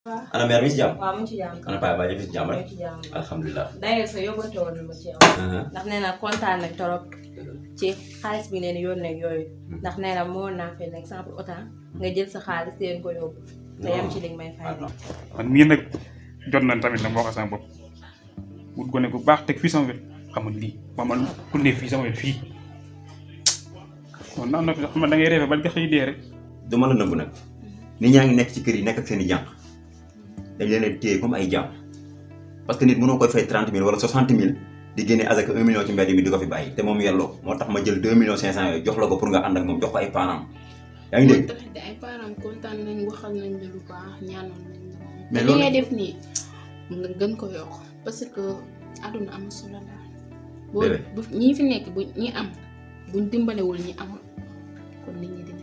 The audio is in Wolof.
ana mère mi si jàmm waaw mu ngi ci jàmm. ana paa baa fi si jàmm mu rek ngi ci jàmm. alhamdulilah d'ailleurs sa yóbbante woon na ma ci yow. ndax nee na kontaan na torop ci xaalis bi leen yónnee ak yooyu. ndax nee na moo naa fay exemple autant nga jël sa xaalis leen ko yóbbu. te yam ci li nga may fay. man mii nag jot nañ tamit nag ma wax sama bopp wut ko ne bu baax teg fii sama wet xam nga lii ma man ku ne fii sama wet fii kon naan na fi sax xam nga da ngay reefe ba nga xëy dee rek du ma la nëbb nag nit ñaa ngi nekk ci kër yi nekk ak seen i jànq dañ leen a téye comme ay jàmm parce que nit mënoo koy fay trente mille wala soixante mille di génne azaka un million ci mbedd mi di ko fi bàyyi te moom yelloo moo tax ma jël deux millions cinq cent yooyu jox la ko pour nga ànd ak moom jox ko ay parents yaa ngi dégg tamit ay parents kontaan nañ waxal nañ la lu baax ñaanal nañ la Mais te li loolu- ngay def nii nga gën ko yokk parce que àdduna am solo la boo Bébé. bu ñii fi nekk bu ñi am buñ dimbalewul ñi amul kon nit ñi dinañ